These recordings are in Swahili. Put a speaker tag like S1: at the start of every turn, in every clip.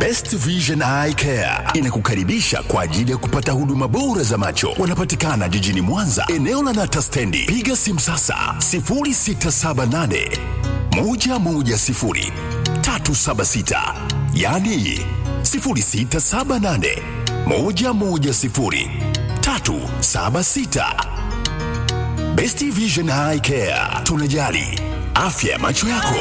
S1: Best Vision Eye Care inakukaribisha kwa ajili ya kupata huduma bora za macho. Wanapatikana jijini Mwanza, eneo la Nata Stendi. Piga simu sasa 0678 110 376, yani 0678 110 376. Best Vision Eye Care, tunajali afya ya macho yako.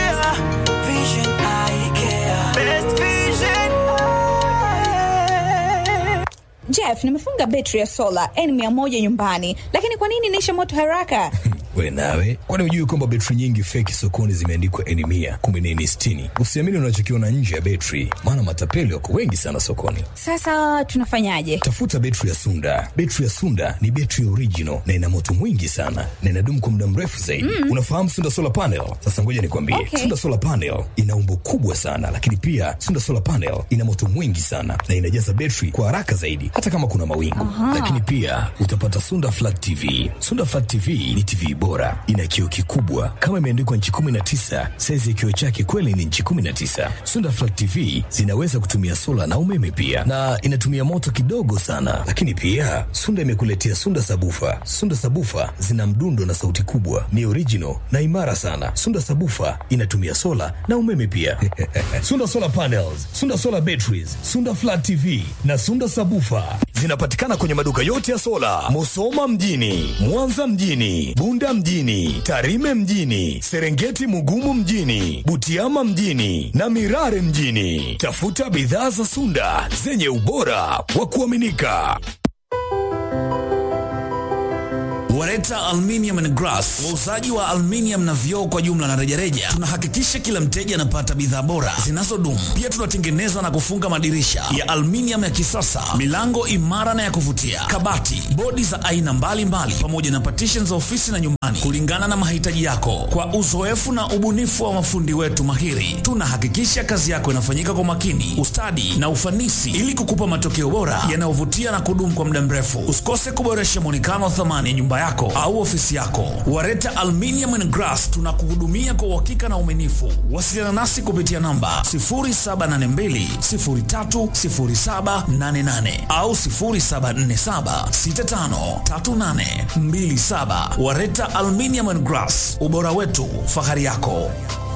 S2: Jeff, nimefunga betri ya sola N100 nyumbani, lakini kwa nini inaisha moto haraka?
S3: We nawe, kwani hujui kwamba betri nyingi feki sokoni zimeandikwa N mia kumbe ni N sitini? Usiamini unachokiona nje ya betri, maana matapeli wako wengi sana sokoni.
S2: Sasa tunafanyaje?
S3: Tafuta betri ya Sunda. Betri ya Sunda ni betri original na ina moto mwingi sana na inadumu kwa muda mrefu zaidi. Mm. Unafahamu Sunda solar panel? Sasa ngoja nikwambie,
S2: Okay.
S3: Sunda solar panel ina umbo kubwa sana, lakini pia Sunda solar panel ina moto mwingi sana na inajaza betri kwa haraka zaidi, hata kama kuna mawingu. Lakini pia utapata Sunda flat TV. Sunda flat TV ni TV bora, ina kioo kikubwa kama imeandikwa nchi 19. Saizi ya kioo chake kweli ni nchi 19. Sunda flat TV zinaweza kutumia sola na umeme pia, na inatumia moto kidogo sana. Lakini pia Sunda imekuletea Sunda sabufa. Sunda sabufa zina mdundo na sauti kubwa, ni original na imara sana. Sunda sabufa inatumia sola na umeme pia. Sunda solar panels, Sunda solar batteries, Sunda flat TV na Sunda sabufa zinapatikana kwenye maduka yote ya sola, Musoma mjini, Mwanza mjini, Bunda mjini, Tarime mjini, Serengeti Mugumu mjini, Butiama mjini na Mirare mjini. Tafuta bidhaa za Sunda zenye ubora wa kuaminika.
S4: Wareta Aluminium and Glass, wauzaji wa aluminium na vioo kwa jumla na rejareja. Tunahakikisha kila mteja anapata bidhaa bora zinazodumu. Pia tunatengeneza na kufunga madirisha ya aluminium ya kisasa, milango imara na ya kuvutia, kabati, bodi za aina mbalimbali, pamoja na partition za ofisi na nyumbani, kulingana na mahitaji yako. Kwa uzoefu na ubunifu wa mafundi wetu mahiri, tunahakikisha kazi yako inafanyika kwa makini, ustadi na ufanisi, ili kukupa matokeo bora yanayovutia na kudumu kwa muda mrefu. Usikose kuboresha mwonekano wa thamani ya nyumba yako au ofisi yako. Wareta Aluminium and Glass tunakuhudumia kwa uhakika na uaminifu. Wasiliana nasi kupitia namba 0782030788 au 0747653827. Wareta Aluminium and Glass, ubora wetu, fahari yako.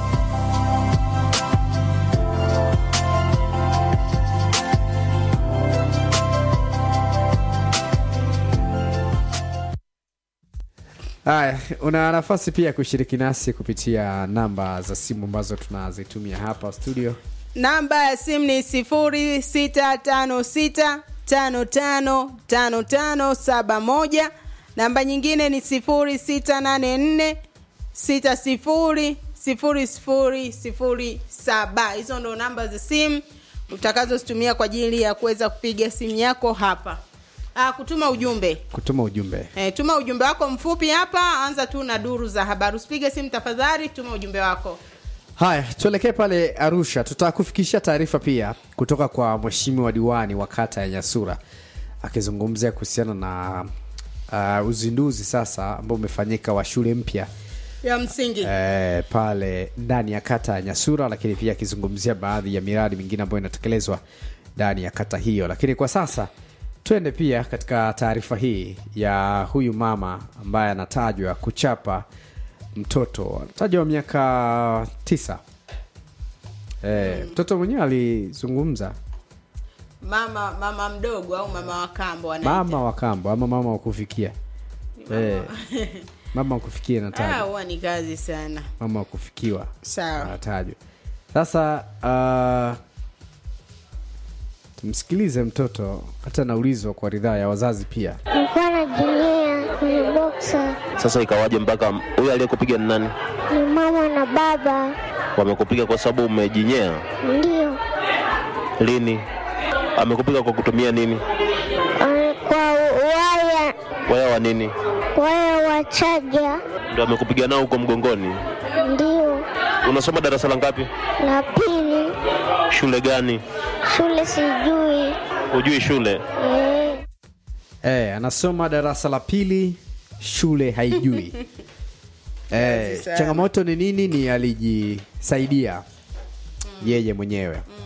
S5: Haya, una nafasi pia ya kushiriki nasi kupitia namba za simu ambazo tunazitumia hapa studio.
S6: namba ya simu ni sifuri sita tano sita tano tano tano tano saba moja namba nyingine ni sifuri sita nane nne sita sifuri sifuri sifuri sifuri saba hizo ndo namba za simu utakazozitumia kwa ajili ya kuweza kupiga simu yako hapa ah, kutuma ujumbe
S5: Kutuma ujumbe.
S6: E, tuma ujumbe wako mfupi hapa anza tu na duru za habari usipige simu tafadhali tuma ujumbe wako
S5: Haya, tuelekee pale Arusha. Tutakufikishia taarifa pia kutoka kwa mheshimiwa diwani wa kata ya Nyasura akizungumzia kuhusiana na uh, uzinduzi sasa ambao umefanyika wa shule mpya
S6: ya msingi
S5: eh, pale ndani ya kata ya Nyasura, lakini pia akizungumzia baadhi ya miradi mingine ambayo inatekelezwa ndani ya kata hiyo. Lakini kwa sasa twende pia katika taarifa hii ya huyu mama ambaye anatajwa kuchapa mtoto anatajwa wa miaka tisa. Eh, mtoto mwenyewe alizungumza
S6: mama mama mdogo au mama wa kambo anaita.
S5: mama wa kambo ama mama wa kufikia eh, mama wa kufikia
S6: Ah,
S5: inatajwa
S6: huwa ni kazi sana
S5: mama wa kufikiwa
S6: sawa
S5: anatajwa sasa uh, tumsikilize mtoto hata anaulizwa kwa ridhaa ya wazazi pia
S7: Nilikuwa najinyea kwenye boksa,
S8: Sasa ikawaje mpaka huyu aliyekupiga ni nani?
S7: ni mama na baba.
S8: Wamekupiga kwa sababu umejinyea?
S7: Ndio
S8: Lini? Amekupiga kwa kutumia nini?
S7: eh, kwa waya
S8: Waya wa nini?
S7: waya wa chaja.
S8: Ndio amekupiga nao huko mgongoni?
S7: Ndio
S8: Unasoma darasa la ngapi?
S7: la pili,
S8: Shule gani?
S7: shule sijui
S8: Hujui shule?
S7: eh,
S5: eh, anasoma darasa la pili shule haijui eh,
S6: sana.
S5: changamoto ni nini ni alijisaidia yeye mwenyewe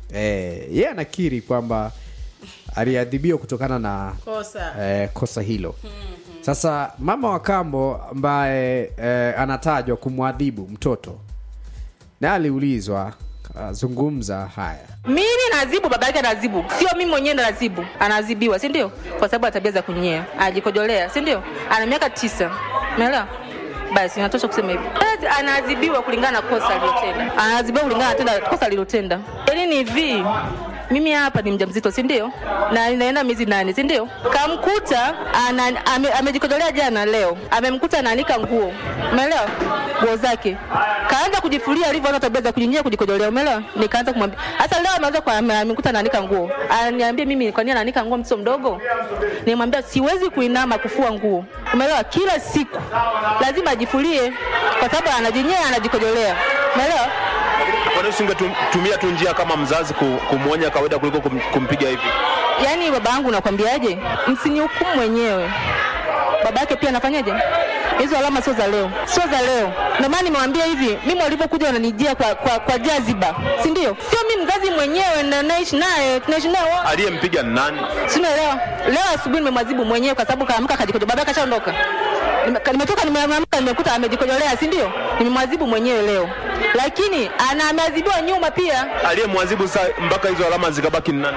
S5: eh, yeye anakiri kwamba aliadhibiwa kutokana na
S6: kosa
S5: eh, kosa hilo sasa mama wa kambo ambaye eh, anatajwa kumwadhibu mtoto na aliulizwa azungumza haya
S9: mimi nazibu baba yake anazibu sio mimi mwenyewe ndo nazibu anazibiwa si ndio kwa sababu ya tabia za kunyea ajikojolea si ndio ana miaka tisa umeelewa basi inatosha kusema hivyo Basi anaadhibiwa kulingana na kosa alilotenda anaadhibiwa kulingana na tenda kosa alilotenda yaani ni hivi mimi hapa ni mjamzito si ndio na inaenda miezi nane si ndio kamkuta ana- ame- amejikojolea jana leo amemkuta anaanika nguo umeelewa nguo zake kaanza kujifulia alivyoona tabia za kujinyia kujikojolea umeelewa nikaanza kumwambia hasa leo ameanza kwa ame- amekuta anaanika nguo ananiambia mimi kwa nini anaanika nguo mtoto mdogo nimwambia siwezi kuinama kufua nguo umeelewa kila siku lazima ajifulie kwa sababu anajinyea anajikojolea umeelewa
S8: Kwa nini usingetumia tu njia kama mzazi ku- kumwonya kawaida kuliko kum, kumpiga hivi?
S9: yaani baba yangu nakwambiaje msinihukumu mwenyewe baba yake pia anafanyaje hizo alama sio za leo sio za leo ndio maana nimewambia hivi mimi walivyokuja wananijia kwa, kwa, kwa jaziba si ndio sio mi mzazi mwenyewe na naishi naye tunaishi naye wote.
S8: Aliyempiga ni nani?
S9: sinaelewa leo asubuhi nimemwazibu mwenyewe kwa sababu kaamka kajikojo baba yake ashaondoka Nime- nimetoka nimeamka nimekuta amejikojolea si ndio nimemwazibu mwenyewe leo lakini ana ameadhibiwa nyuma pia
S8: Aliyemwadhibu saa mpaka hizo alama zikabaki ni nani?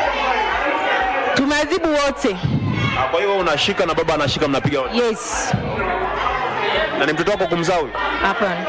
S9: tumeadhibu wote
S8: Ah, Kwa hiyo wewe unashika na baba anashika, mnapiga wote.
S9: yes
S8: Na ni mtoto wako kumzaa huyu?
S9: hapana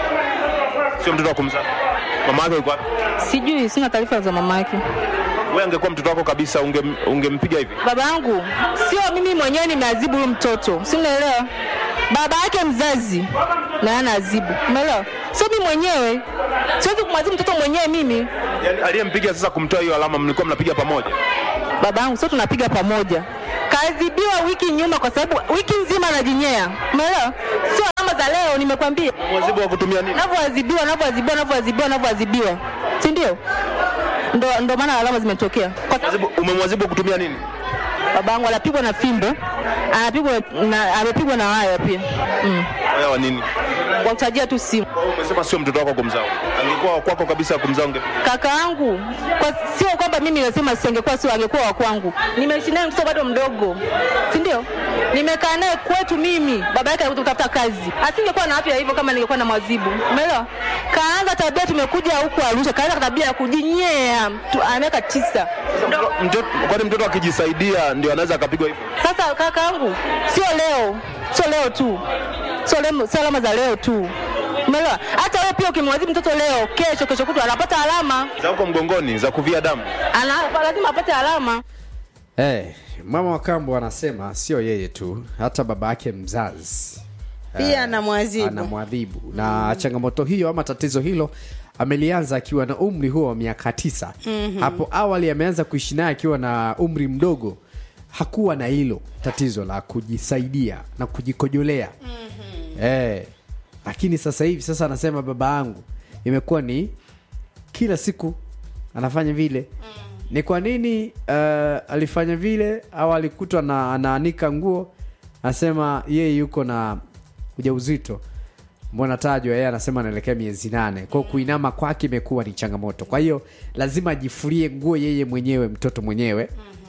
S8: Sio mtoto wa kumzaa. Mama yake yuko wapi?
S9: sijui sina taarifa za mama yake
S8: Wewe angekuwa mtoto wako kabisa ungem, ungempiga hivi?
S9: baba yangu sio mimi mwenyewe nimeadhibu huyu mtoto si unaelewa baba yake mzazi na anaadhibu umeelewa sio mimi mwenyewe siwezi kumwadhibu mtoto mwenyewe mimi
S8: Yaani aliyempiga sasa kumtoa hiyo alama mlikuwa mnapiga pamoja?
S9: baba yangu sio tunapiga pamoja kaadhibiwa wiki nyuma kwa sababu wiki nzima anajinyea umeelewa sio alama za leo nimekwambia
S8: Mwadhibu wa kutumia nini?
S9: navyoadhibiwa navyoadhibiwa navyoadhibiwa navyoadhibiwa si ndio ndo, ndo maana alama zimetokea kwa sababu
S8: Mwadhibu- Umemwadhibu kutumia nini?
S9: babangu anapigwa na fimbo anapigwa na amepigwa na waya pia mm.
S8: Wewe wa nini?
S9: kwa kutajia tu simu
S8: Wewe Umesema sio mtoto wako kumzaa. Angekuwa wa kwako kabisa kumzaa unge
S9: kaka yangu kwa, sio kwamba mimi nasema singekuwa sio angekuwa wa kwangu nimeishi naye mtoto bado mdogo si ndio nimekaa naye kwetu mimi baba yake alikuja kutafuta kazi asingekuwa na afya hivyo kama ningekuwa na mwazibu umeelewa kaanza tabia tumekuja huku arusha kaanza tabia ya kujinyea tu- ana miaka tisa
S8: mtoto kwani mtoto akijisaidia ndio anaweza akapigwa hivyo?
S9: Sasa kaka yangu, sio leo, sio leo tu, sio leo, sio alama za leo tu. Umeelewa? Hata wewe pia ukimwadhibu mtoto leo, kesho kesho kutwa anapata alama,
S8: Za huko mgongoni za kuvia damu.
S9: ana lazima apate alama.
S5: hey, mama wa kambo anasema sio yeye tu hata baba yake mzazi
S6: pia anamwazibu
S5: anamwadhibu na changamoto hiyo ama tatizo hilo amelianza akiwa na umri huo wa miaka tisa mm-hmm. hapo awali ameanza kuishi naye akiwa na umri mdogo hakuwa na hilo tatizo la kujisaidia na kujikojolea mm-hmm. eh, lakini sasa hivi sasa anasema baba yangu imekuwa ni kila siku anafanya vile mm. ni kwa nini uh, alifanya vile au alikutwa na anaanika nguo anasema yeye yuko na ujauzito mbona tajwa yeye anasema anaelekea miezi nane kwao kuinama kwake imekuwa ni changamoto kwa hiyo lazima ajifurie nguo yeye mwenyewe mtoto mwenyewe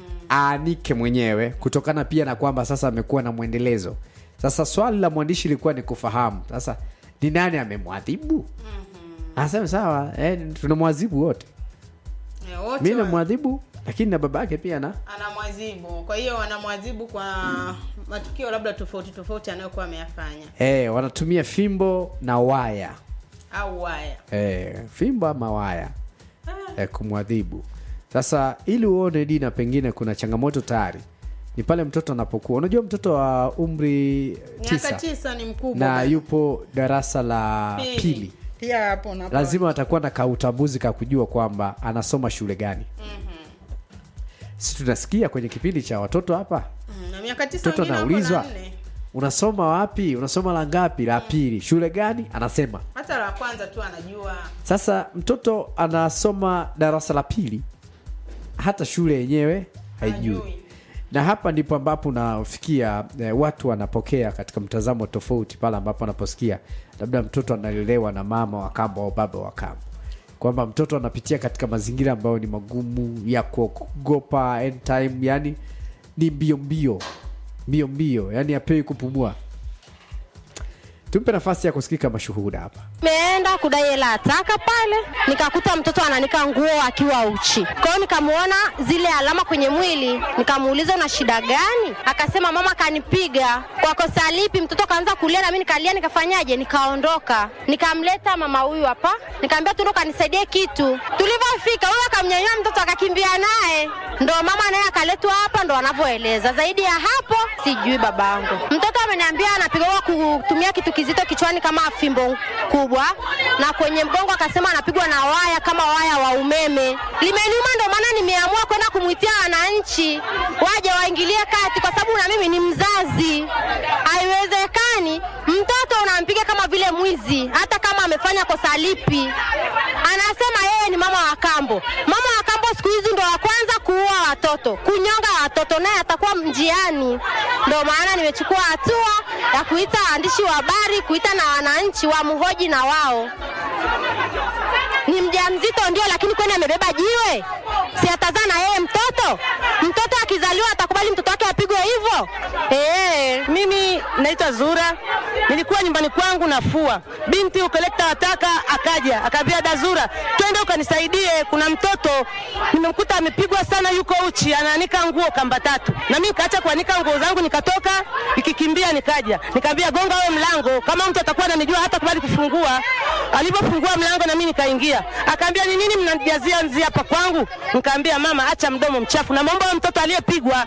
S5: aanike mwenyewe kutokana pia na kwamba sasa amekuwa na mwendelezo sasa swali la mwandishi ilikuwa ni kufahamu sasa ni nani amemwadhibu anasema sawa eh, tunamwadhibu wote
S6: Eh, wote
S5: mi
S6: wa-
S5: namwadhibu lakini na baba yake pia na
S6: anamwazibu kwa hiyo wanamwazibu kwa matukio labda tofauti tofauti anayokuwa ameyafanya
S5: eh, wanatumia fimbo na waya
S6: au waya
S5: eh, fimbo ama waya eh, kumwadhibu sasa ili uone dina pengine kuna changamoto tayari ni pale mtoto anapokuwa unajua mtoto wa umri
S6: miaka
S5: tisa
S6: tisa ni mkubwa
S5: na
S6: bana.
S5: yupo darasa la
S6: Pili.
S5: pili
S6: pia hapo unapo-
S5: lazima atakuwa na kautambuzi ka kujua kwamba anasoma shule gani si tunasikia kwenye kipindi cha watoto hapa
S6: Mm, na miaka tisa
S5: mtoto
S6: wengine wako
S5: anaulizwa
S6: na nne.
S5: unasoma wapi unasoma la ngapi la pili shule gani anasema
S6: hata la kwanza tu anajua
S5: sasa mtoto anasoma darasa la pili hata shule yenyewe haijui
S6: Hajui.
S5: na hapa ndipo ambapo nafikia eh, watu wanapokea katika mtazamo tofauti pale ambapo wanaposikia labda mtoto analelewa na mama wa kambo au baba wa kambo kwamba mtoto anapitia katika mazingira ambayo ni magumu ya kuogopa anytime yani ni mbio mbio mbio mbio yani apewi kupumua tumpe nafasi ya kusikika mashuhuda hapa
S10: Nimeenda kudai hela ya taka pale, nikakuta mtoto ananika nguo akiwa uchi. Kwa hiyo nikamuona zile alama kwenye mwili, nikamuuliza una shida gani? Akasema mama kanipiga. Kwa kosa lipi? Mtoto kaanza kulia na mimi nikalia, nikafanyaje? Nikaondoka, nikamleta mama huyu hapa, nikamwambia tundo kanisaidie kitu. Tulivyofika huyo akamnyanyua mtoto akakimbia naye, ndo mama naye akaletwa hapa, ndo anavyoeleza. Zaidi ya hapo sijui babangu. Mtoto ameniambia anapigwa kutumia kitu kizito kichwani kama fimbo kubwa, na kwenye mgongo akasema anapigwa na waya kama waya wa umeme. Limeniuma, ndo maana nimeamua kwenda kumwitia wananchi waje waingilie kati, kwa sababu na mimi ni mzazi. Haiwezekani mtoto unampiga kama vile mwizi, hata kama amefanya kosa lipi. Anasema yeye ni mama wa kambo. Mama wa kambo siku hizi ndo wa kwanza kuua watoto, kunyonga watoto, naye atakuwa njiani. Ndo maana nimechukua hatua ya kuita waandishi wa habari, kuita na wananchi wamhoji na wao. Ni mjamzito ndio, lakini kwani amebeba jiwe? Si atazaa na yeye mtoto? Mtoto akizaliwa atakubali mtoto wake apigwe hivyo? Eh,
S11: Mimi naitwa Zura, nilikuwa nyumbani kwangu nafua, binti ukolekta wataka akaja akaambia, Dazura, twende ukanisaidie, kuna mtoto nimemkuta amepigwa sana, yuko uchi, anaanika nguo kamba tatu. Na mimi nikaacha kuanika nguo zangu, nikatoka nikikimbia, nikaja nikaambia, gonga wewe mlango, kama mtu atakuwa ananijua hata kubali kufungua. Alipofungua mlango na mimi nikaingia, akaambia, ni nini mnanijazia nzi hapa kwangu? Nikaambia, mama, acha mdomo mchafu, namwomba huyo mtoto aliyepigwa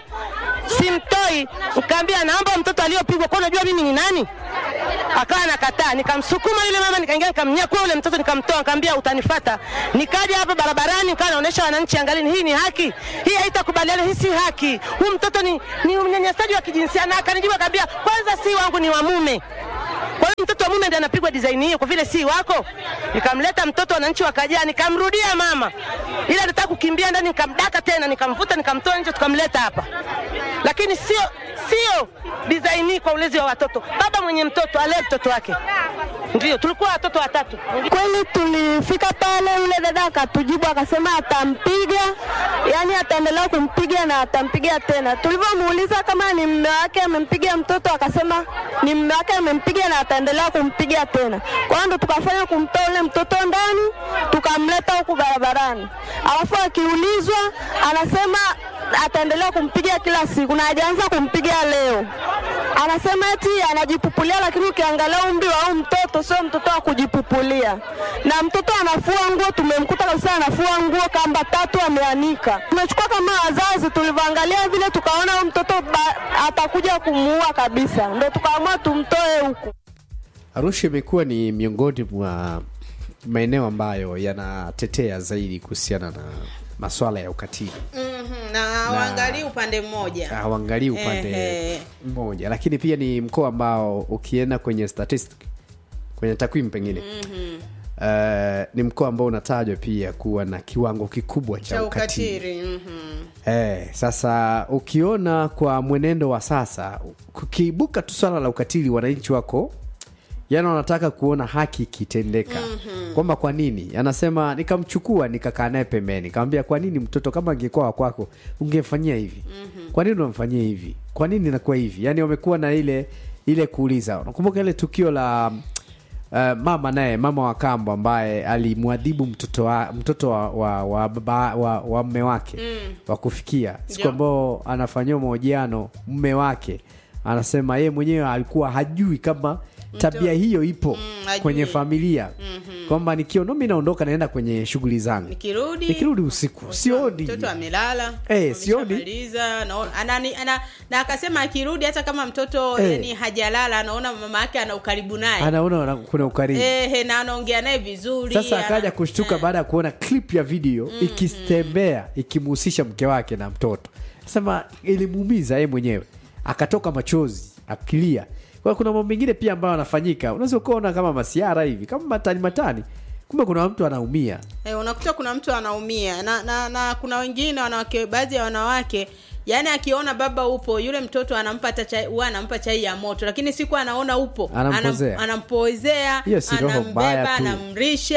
S11: simtoi. Nikaambia naomba mtoto aliyopigwa, kwa unajua mimi ni nani? Akawa nakataa, nikamsukuma yule mama, nikaingia nikamnyakua yule mtoto, nikamtoa, nikamwambia utanifata. Nikaja hapa barabarani, nikawa naonesha wananchi, angalieni, hii ni haki, hii haitakubaliana, hii si haki, huyu mtoto ni, ni unyanyasaji wa kijinsia. Na akanijibu akaambia, kwanza si wangu, ni wa mume. Kwa hiyo mtoto wa mume ndiye anapigwa design hiyo, kwa vile si wako. Nikamleta mtoto, wananchi wakajaa, nikamrudia mama, ila nataka kukimbia ndani, nikamdaka tena, nikamvuta, nikamtoa nje, tukamleta hapa, lakini sio sio design hii kwa ulezi wa watoto. Baba mwenye mtoto alee mtoto wake. Ndio tulikuwa watoto watatu.
S10: Kweli tulifika pale, yule dada akatujibu akasema atampiga, yani ataendelea kumpiga na atampiga tena. Tulivyomuuliza kama ni mume wake amempiga mtoto, akasema ni mume wake amempiga na ataendelea kumpiga tena. Kwa hiyo ndo tukafanya kumtoa yule mtoto ndani, tukamleta huku barabarani, alafu akiulizwa anasema ataendelea kumpiga kila siku na hajaanza kumpiga leo. Anasema eti anajipupulia, lakini ukiangalia umri wa huyu mtoto sio mtoto wa kujipupulia, na mtoto anafua nguo, tumemkuta kabisa anafua nguo kamba tatu ameanika. Tumechukua kama wazazi, tulivyoangalia vile tukaona huyu mtoto ba, atakuja kumuua kabisa, ndo tukaamua tumtoe huku.
S5: arusha imekuwa ni miongoni mwa maeneo ambayo yanatetea zaidi kuhusiana na maswala ya ukatili
S6: Mhm, na waangalii upande mmoja
S5: hawaangalii upande
S6: Ehe.
S5: mmoja lakini pia ni mkoa ambao ukienda kwenye statistic kwenye takwimu pengine
S6: Mhm.
S5: uh, ni mkoa ambao unatajwa pia kuwa na kiwango kikubwa cha
S6: cha
S5: ukatili
S6: ukatili mhm.
S5: Eh, sasa ukiona kwa mwenendo wa sasa kukiibuka tu swala la ukatili wananchi wako yani wanataka kuona haki ikitendeka mm-hmm. kwamba kwa nini anasema nikamchukua nikakaa naye pembeni nikamwambia kwa nini mtoto kama angekuwa wa kwako ungemfanyia hivi mm-hmm. kwa nini unamfanyia hivi kwa nini inakuwa hivi yani wamekuwa na ile ile kuuliza nakumbuka ile tukio la uh, mama naye mama wa kambo ambaye alimwadhibu mtoto wa, mtoto wa, wa, wa, baba, wa, wa mme wake
S6: Mm.
S5: wa kufikia siku
S6: Ndio.
S5: ambao anafanyiwa mahojiano mme wake anasema yeye mwenyewe alikuwa hajui kama tabia hiyo ipo
S6: hajui.
S5: kwenye familia
S6: Mhm.
S5: kwamba nikiona mi naondoka naenda kwenye shughuli zangu
S6: nikirudi
S5: nikirudi usiku sioni
S6: mtoto amelala
S5: Eh, sioni.
S6: ameshamaliza, naona- anani- ana- na akasema akirudi hata kama mtoto
S5: Eh.
S6: yani hajalala anaona mama yake ana ukaribu naye
S5: anaona wana- kuna ukaribu
S6: Ehe, na anaongea naye vizuri
S5: sasa
S6: ana-
S5: akaja kushtuka baada ya kuona clip ya video ikitembea ikimhusisha mke wake na mtoto sema ilimuumiza yeye mwenyewe akatoka machozi akilia kwa hiyo kuna mambo mengine pia ambayo anafanyika unaweza ukaona kama masiara hivi kama matani matani kumbe kuna mtu anaumia
S6: Eh, unakuta kuna mtu anaumia na, na, na kuna wengine wanawake baadhi ya wanawake yaani akiona baba upo yule mtoto anampa hata chai huwa anampa chai ya moto lakini siku anaona upo
S5: Anampozea.
S6: anam, anampoezea
S5: Hiyo si roho mbaya
S6: anambeba
S5: tu.
S6: anamrisha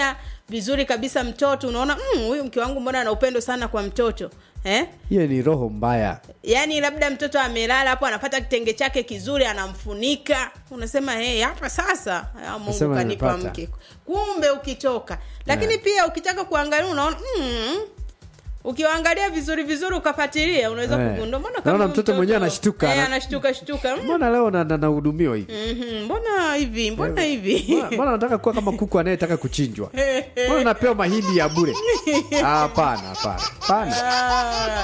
S6: vizuri kabisa mtoto unaona "Mm, huyu mke wangu mbona ana upendo sana kwa mtoto eh?
S5: hiyo ni roho mbaya
S6: yaani labda mtoto amelala hapo anapata kitenge chake kizuri anamfunika unasema hey, hapa sasa ah, mungu
S5: Nasema
S6: kanipa
S5: nimepata.
S6: mke kumbe ukitoka lakini pia ukitaka kuangalia unaona mm, ukiwaangalia vizuri vizuri ukafatilia unaweza
S5: Eh.
S6: kugundua mbona
S5: Naona
S6: huyu
S5: mtoto mwenyewe anashtuka,
S6: eh,
S5: ana-
S6: anashtuka shtuka mm,
S5: mbona leo na- na- nahudumiwa hivi
S6: mhm, mbona hivi mbona hivi
S5: Mbona- mbona nataka kuwa kama kuku anayetaka kuchinjwa mbona napewa mahindi ya bure Ah, hapana hapana hapana
S6: Ah,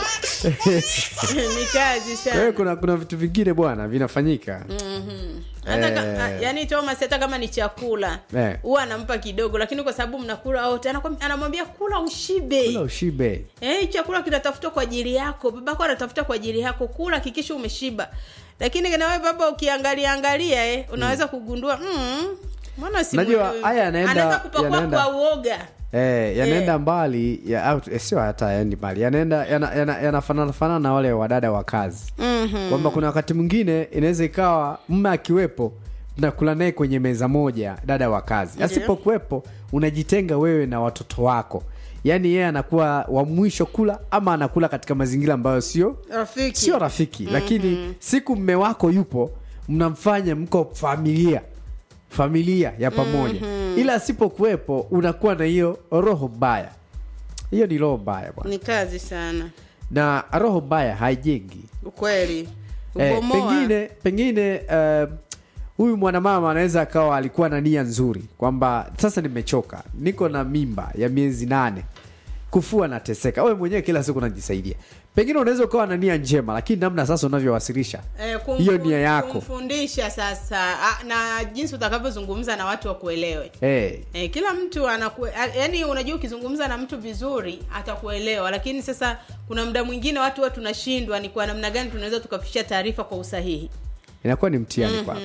S6: ni kazi
S5: kwa hiyo
S6: sana
S5: kuna kuna vitu vingine bwana vinafanyika
S6: Mhm. hata ka,
S5: Eh.
S6: a- yani Thomas hata kama ni chakula
S5: Eh.
S6: huwa anampa kidogo lakini kwa sababu mnakula wote anakwam- anamwambia kula ushibe
S5: kula ushibe
S6: Eh, hii chakula kinatafutwa kwa ajili yako babako anatafuta kwa ajili yako kula hakikisha umeshiba lakini nawe baba ukiangalia angalia eh, unaweza kugundua mm, mbona si
S5: Unajua, haya yanaenda-
S6: anaanza kupakua
S5: yanaenda-
S6: kwa uoga
S5: Eh, yanaenda mbali ya, au, eh, sio hata yaendi mbali yanaenda yana- yana- yanafanana fanana na wale wadada wa kazi
S6: Mhm.
S5: kwamba kuna wakati mwingine inaweza ikawa mme akiwepo nakula naye kwenye meza moja dada wa kazi
S6: Ndiyo.
S5: asipokuwepo unajitenga wewe na watoto wako yaani yeye anakuwa wa mwisho kula ama anakula katika mazingira ambayo sio
S6: rafiki
S5: sio rafiki lakini siku mme wako yupo mnamfanya mko familia familia ya pamoja ila asipokuwepo unakuwa na hiyo roho mbaya hiyo ni roho mbaya bwana
S6: ni kazi sana
S5: na roho mbaya haijengi
S6: ukweli
S5: eh,
S6: ubomoa
S5: pengine pengine eh, huyu mwanamama anaweza akawa alikuwa na nia nzuri kwamba sasa nimechoka niko na mimba ya miezi nane kufua nateseka wewe mwenyewe kila siku unajisaidia pengine unaweza ukawa na nia njema lakini namna sasa unavyowasilisha
S6: Eh, kumfu-
S5: hiyo nia yako
S6: kumfundisha sasa ah, na jinsi utakavyozungumza na watu wakuelewe
S5: eh,
S6: Eh, kila mtu anaku yani unajua ukizungumza na mtu vizuri atakuelewa lakini sasa kuna muda mwingine watu huwa tunashindwa ni kwa namna gani tunaweza tukafikisha taarifa kwa usahihi
S5: inakuwa ni mtihani kwako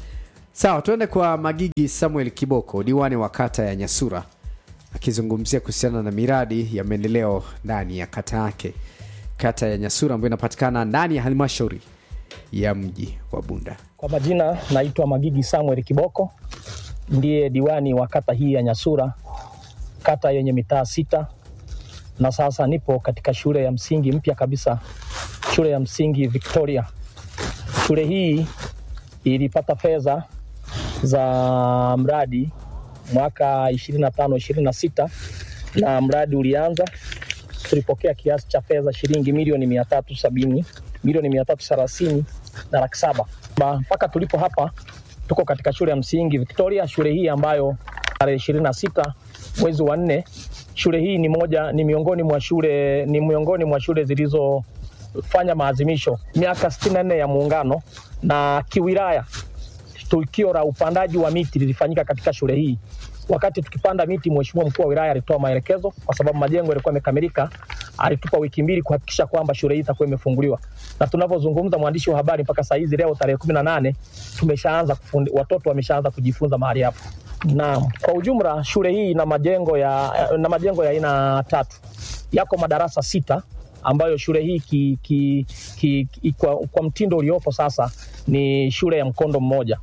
S5: sawa tuende kwa magigi samuel kiboko diwani wa kata ya nyasura akizungumzia kuhusiana na miradi ya maendeleo ndani ya kata yake kata ya nyasura ambayo inapatikana ndani ya halmashauri ya mji wa bunda
S12: Kwa majina naitwa Magigi Samuel Kiboko, ndiye diwani wa kata hii ya Nyasura, kata yenye mitaa sita, na sasa nipo katika shule ya msingi mpya kabisa, shule ya msingi Victoria. Shule hii ilipata fedha za mradi mwaka 25 26 na mradi ulianza, tulipokea kiasi cha fedha shilingi milioni mia tatu sabini milioni mia tatu thelathini na laki saba Ba- mpaka tulipo hapa tuko katika shule ya msingi Victoria, shule hii ambayo tarehe ishirini na sita mwezi wa nne. Shule hii ni moja ni miongoni mwa shule ni miongoni mwa shule zilizofanya maazimisho miaka 64 ya muungano na kiwilaya tukio la upandaji wa miti lilifanyika katika shule hii. Wakati tukipanda miti, mheshimiwa mkuu wa wilaya alitoa maelekezo, kwa sababu majengo yalikuwa yamekamilika. Alitupa wiki mbili kuhakikisha kwamba shule hii itakuwa imefunguliwa, na tunavyozungumza, mwandishi wa habari, mpaka saa hizi leo tarehe kumi na nane tumeshaanza kufundi, watoto wameshaanza kujifunza mahali hapo. Na kwa ujumla shule hii ina majengo ya na majengo ya aina tatu, yako madarasa sita ambayo shule hii ki, ki, ki, ki, kwa, kwa mtindo uliopo sasa ni shule ya mkondo mmoja,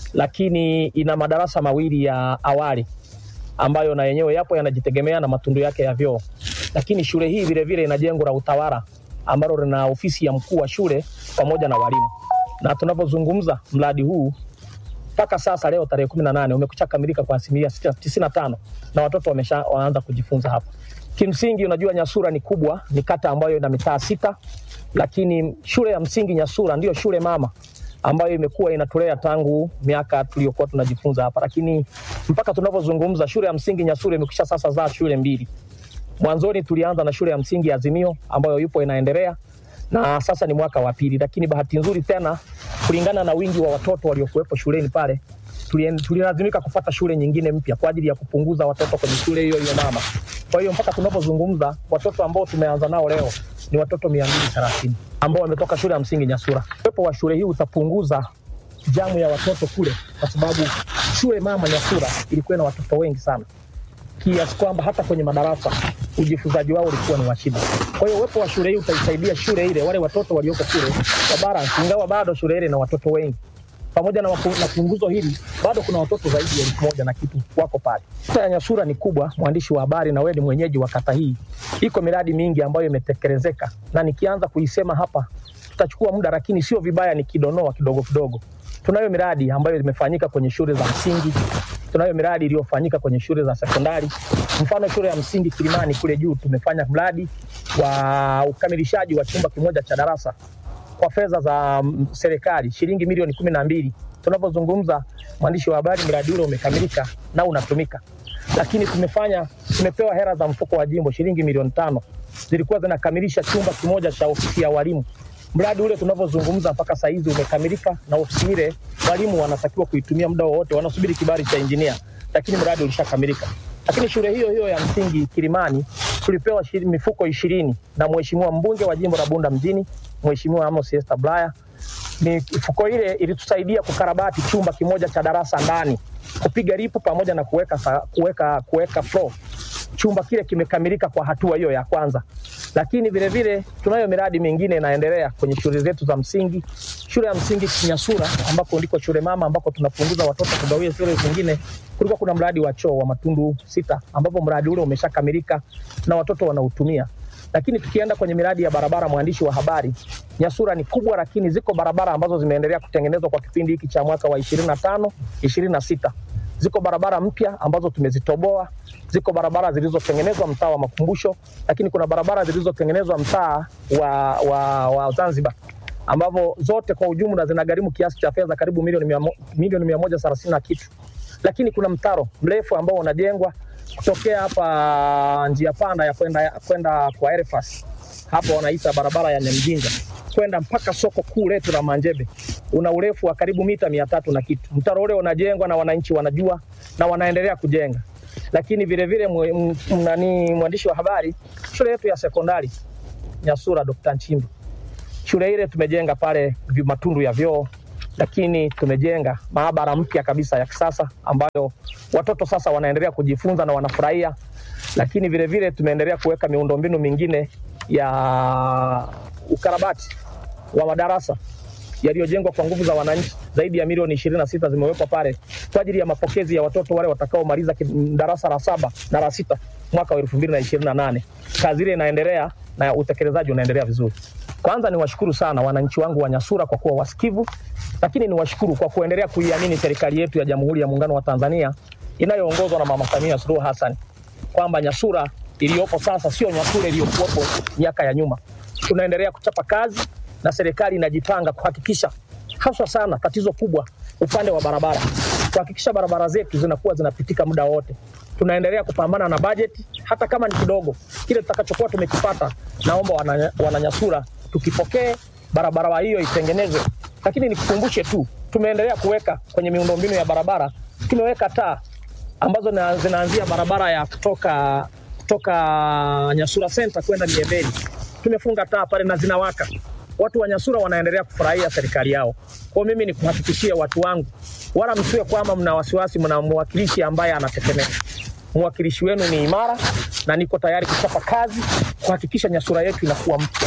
S12: lakini ina madarasa mawili ya awali ambayo na yenyewe yapo yanajitegemea na matundu yake ya vyoo. Lakini shule hii vilevile ina jengo la utawala ambalo lina ofisi ya mkuu wa shule pamoja na walimu, na tunavyozungumza mradi huu mpaka sasa leo tarehe kumi na nane umekucha kamilika kwa asilimia tisini na tano na watoto wamesha waanza kujifunza hapa. Kimsingi, unajua Nyasura ni kubwa, ni kata ambayo ina mitaa sita, lakini shule ya msingi Nyasura ndiyo shule mama ambayo imekuwa inatulea tangu miaka tuliyokuwa tunajifunza hapa, lakini mpaka tunavyozungumza shule ya msingi Nyasura imekwisha sasa zaa shule mbili. Mwanzoni tulianza na shule ya msingi Azimio ambayo yupo inaendelea na sasa ni mwaka wa pili, lakini bahati nzuri tena, kulingana na wingi wa watoto waliokuwepo shuleni pale, tulien- tulilazimika kupata shule nyingine mpya kwa ajili ya kupunguza watoto kwenye shule hiyo hiyo mama. Kwa hiyo mpaka tunapozungumza watoto ambao tumeanza nao leo ni watoto mia mbili thelathini ambao wametoka shule ya msingi Nyasura. Uwepo wa shule hii utapunguza jamu ya watoto kule, kwa sababu shule mama Nyasura ilikuwa na watoto wengi sana kiasi kwamba hata kwenye madarasa ujifunzaji wao ulikuwa ni wa shida. Kwa hiyo uwepo wa shule hii utaisaidia shule ile, wale watoto walioko kule wa balance, ingawa bado shule ile ina watoto wengi, pamoja na, mapu- na punguzo hili bado kuna watoto zaidi ya elfu moja na kitu wako pale. Kata ya Nyasura ni kubwa, mwandishi wa habari, na wewe ni mwenyeji wa kata hii. Iko miradi mingi ambayo imetekelezeka, na nikianza kuisema hapa tutachukua muda, lakini sio vibaya nikidonoa kidogo kidogo. Tunayo miradi ambayo imefanyika kwenye shule za msingi, tunayo miradi iliyofanyika kwenye shule za sekondari. Mfano, shule ya msingi Kilimani kule juu tumefanya mradi wa ukamilishaji wa chumba kimoja cha darasa kwa fedha za mm, serikali shilingi milioni kumi na mbili. Tunapozungumza mwandishi wa habari, mradi ule umekamilika na unatumika, lakini tumefanya tumepewa hela za mfuko wa jimbo shilingi milioni tano zilikuwa zinakamilisha chumba kimoja cha ofisi ya walimu. Mradi ule tunavyozungumza mpaka saa hizi umekamilika, na ofisi ile walimu wanatakiwa kuitumia muda wowote, wanasubiri kibali cha injinia, lakini mradi ulishakamilika. Lakini shule hiyo hiyo ya msingi Kilimani tulipewa shiri- mifuko ishirini na mheshimiwa mbunge wa jimbo la Bunda mjini, Mheshimiwa Amos Esther Bulaya. Mifuko ile ilitusaidia kukarabati chumba kimoja cha darasa ndani, kupiga ripu pamoja na kuweka sa- kuweka kuweka floor. Chumba kile kimekamilika kwa hatua hiyo ya kwanza, lakini vile vile tunayo miradi mingine inaendelea kwenye shule zetu za msingi. Shule ya msingi Kinyasura ambako ndiko shule mama ambako tunapunguza watoto kugawia shule zingine, kulikuwa kuna mradi wa choo wa matundu sita, ambapo mradi ule umeshakamilika na watoto wanautumia. Lakini tukienda kwenye miradi ya barabara, mwandishi wa habari, Nyasura ni kubwa, lakini ziko barabara ambazo zimeendelea kutengenezwa kwa kipindi hiki cha mwaka wa 25 26 ziko barabara mpya ambazo tumezitoboa, ziko barabara zilizotengenezwa mtaa wa Makumbusho, lakini kuna barabara zilizotengenezwa mtaa wa, wa, wa Zanzibar ambavyo zote kwa ujumla zinagharimu kiasi cha fedha karibu milioni mia mo- milioni mia moja thelathini na kitu, lakini kuna mtaro mrefu ambao unajengwa kutokea hapa njia panda ya kwenda kwenda kwa Elfas hapo wanaita barabara ya Nyamjinga kwenda mpaka soko kuu letu la Manjebe una urefu wa karibu mita mia tatu na kitu. Mtaro ule unajengwa na wananchi wanajua na wanaendelea kujenga, lakini vilevile mwe- m- nani mwandishi wa habari, shule yetu ya sekondari Nyasura Dr. Nchimbi, shule ile tumejenga pale vi- matundu ya vyoo, lakini tumejenga maabara mpya kabisa ya kisasa ambayo watoto sasa wanaendelea kujifunza na wanafurahia, lakini vilevile tumeendelea kuweka miundombinu mingine ya ukarabati wa madarasa yaliyojengwa kwa nguvu za wananchi. Zaidi ya milioni ishirini na sita zimewekwa pale kwa ajili ya mapokezi ya watoto wale watakaomaliza ki- darasa la saba na la sita mwaka wa elfu mbili na ishirini na nane. Kazi ile inaendelea na utekelezaji unaendelea vizuri. Kwanza niwashukuru sana wananchi wangu wa Nyasura kwa kuwa wasikivu, lakini niwashukuru kwa kuendelea kuiamini serikali yetu ya Jamhuri ya Muungano wa Tanzania inayoongozwa na Mama Samia Suluhu Hassan kwamba Nyasura iliyopo sasa sio Nyasura iliyokuwepo miaka ya nyuma. Tunaendelea kuchapa kazi na serikali inajipanga kuhakikisha haswa sana tatizo kubwa upande wa barabara, kuhakikisha barabara zetu zinakuwa zinapitika muda wote. Tunaendelea kupambana na bajeti, hata kama ni kidogo, kile tutakachokuwa tumekipata, naomba wana- wananyasura tukipokee, barabara hiyo itengenezwe. Lakini nikukumbushe tu, tumeendelea kuweka kwenye miundombinu ya barabara, tumeweka taa ambazo na- zinaanzia barabara ya kutoka kutoka Nyasura Center kwenda Miembeni. Tumefunga taa pale na zinawaka. Watu wa Nyasura wanaendelea kufurahia serikali yao. Kwa hiyo mimi ni kuhakikishia watu wangu, wala msiwe kwamba mna wasiwasi, mna mwakilishi ambaye anatetemeka. Mwakilishi wenu ni imara na niko tayari kuchapa kazi kuhakikisha Nyasura yetu inakuwa mpya.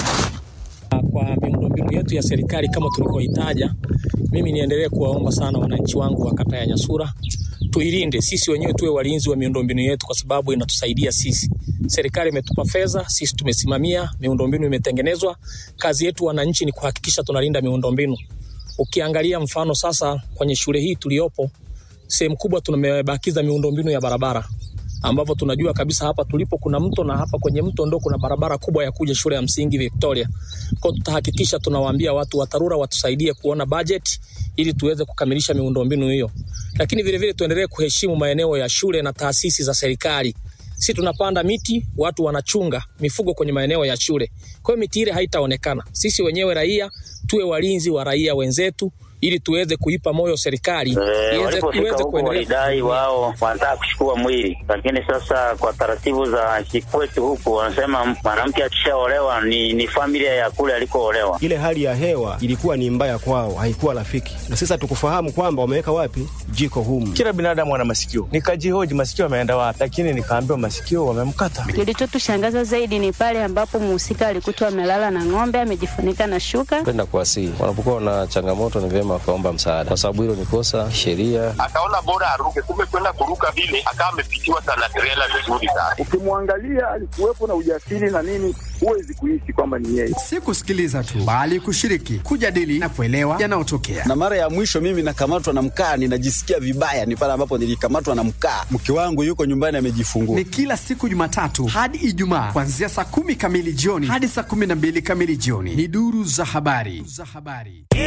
S12: Kwa miundombinu yetu ya serikali kama tulivyoitaja, mimi niendelee kuwaomba sana wananchi wangu wa kata ya Nyasura tuilinde sisi wenyewe, tuwe walinzi wa miundombinu yetu, kwa sababu inatusaidia sisi. Serikali imetupa fedha, sisi tumesimamia, miundombinu imetengenezwa. Kazi yetu wananchi ni kuhakikisha tunalinda miundombinu. Ukiangalia mfano sasa kwenye shule hii tuliyopo, sehemu kubwa tumebakiza miundombinu ya barabara ambapo tunajua kabisa hapa tulipo kuna mto na hapa kwenye mto ndo kuna barabara kubwa ya kuja shule ya msingi Victoria. Kwa hiyo tutahakikisha tunawaambia watu wa TARURA watusaidie kuona budget ili tuweze kukamilisha miundombinu hiyo, lakini vilevile tuendelee kuheshimu maeneo ya shule na taasisi za serikali. Si tunapanda miti, watu wanachunga mifugo kwenye maeneo ya shule, kwa hiyo miti ile haitaonekana. Sisi wenyewe raia tuwe walinzi wa raia wenzetu ili tuweze kuipa moyo serikali
S13: Eh,
S12: iweze
S13: walipofika
S12: iweze
S13: huko
S12: kuendelea
S13: walidai wao wanataka kuchukua mwili, lakini sasa kwa taratibu za kikwetu huku wanasema mwanamke akishaolewa ni, ni familia ya kule alikoolewa.
S14: Ile hali ya hewa ilikuwa ni mbaya kwao, haikuwa rafiki, na sasa tukufahamu kwamba wameweka wapi jiko humu.
S15: Kila binadamu ana masikio. Nikajihoji masikio ameenda wapi, lakini nikaambiwa masikio wamemkata.
S16: Kilichotushangaza zaidi ni pale ambapo mhusika alikutwa amelala na ng'ombe amejifunika na shuka.
S17: Penda kuwasihi wanapokuwa na changamoto, ni vyema wakaomba msaada, kwa sababu hilo ni kosa sheria.
S8: Akaona bora aruke, kumbe kwenda kuruka vile akawa amepitiwa sana trela vizuri sana.
S18: Ukimwangalia alikuwepo na ujasiri na nini, huwezi kuishi kwamba ni yeye.
S19: Si kusikiliza tu, bali kushiriki, kujadili na kuelewa yanayotokea.
S20: Na mara ya mwisho mimi nakamatwa na mkaa, ninajisikia vibaya, ni pale ambapo nilikamatwa na mkaa. Mke wangu yuko nyumbani amejifungua.
S19: Ni kila siku Jumatatu hadi Ijumaa kuanzia saa kumi kamili jioni hadi saa kumi na mbili kamili jioni. Ni duru za habari.